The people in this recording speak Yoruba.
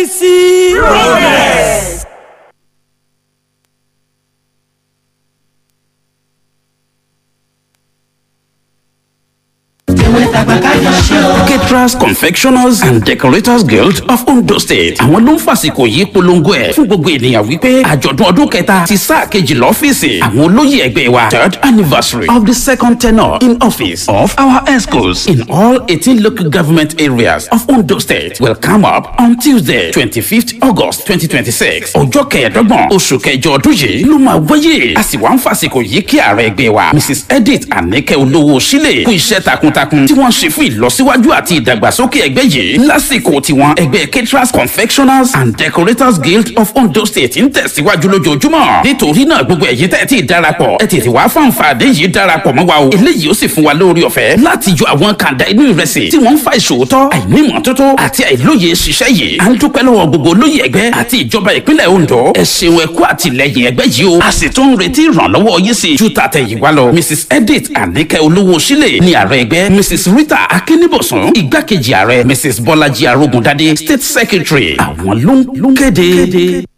See progress. caterers confectioners and decorators guild of ondo state àwọn ló ń fàsìkò yìí polongo ẹ̀ fún gbogbo ènìyàn wípé àjọ̀dún ọdún kẹta ti sáà kejì lọ́fíìsì àwọn olóyè ẹgbẹ́ wa third anniversary of the second tenure in office of our escorts in all eighteen local government areas of ondo state will come up on tuesday twenty-fifth august twenty twenty-six ọjọ́ kẹẹ̀ẹ́dọ́gbọ̀n oṣù kẹjọ ọdún yìí ló máa wáyé a sì wá ń fàsìkò yìí kí ààrẹ ẹgbẹ́ wa mrs edith anike olówó sílẹ̀ kú iṣẹ́ takuntakun tí wọ́n ṣe fún ìlọsíwájú àti ìdàgbàsókè ẹgbẹ́ yìí lásìkò tiwọn ẹgbẹ́ caterers confectioners and decorators guild of ondo state ń tẹ̀síwájú lójoojúmọ́ nítorí náà gbogbo ẹ̀yin tẹ́ ẹ ti darapọ̀ ẹ tètè wá fún àǹfààní yìí darapọ̀ mọ́ wa o eléyìí ó sì fún wa lórí ọ̀fẹ́ láti yọ àwọn kàńdá inú ìrẹsì tí wọ́n ń fa ìṣòótọ́ àìní ìmọ́tótó àti àìlóye ṣiṣẹ́ yìí à ń dúpẹ́ lọ́wọ́ gbogbo olóyè ẹgbẹ́ àti ìjọba ìpínlẹ̀ ondo ẹ ṣeun ẹ kú àtìlẹyìn ẹgbẹ́ yìí o a sì tún ń retí ìrànlọ́wọ́ yín sí ju tàtẹ̀yìnwá lọ mrs edith anike olówó sílẹ̀ ní ààrẹ ẹgbẹ́ mrs rita akínníbọ̀sùn igbákejì ààrẹ mrs bọ́lájí arógundadé state secretary àwọn ló ń kéde.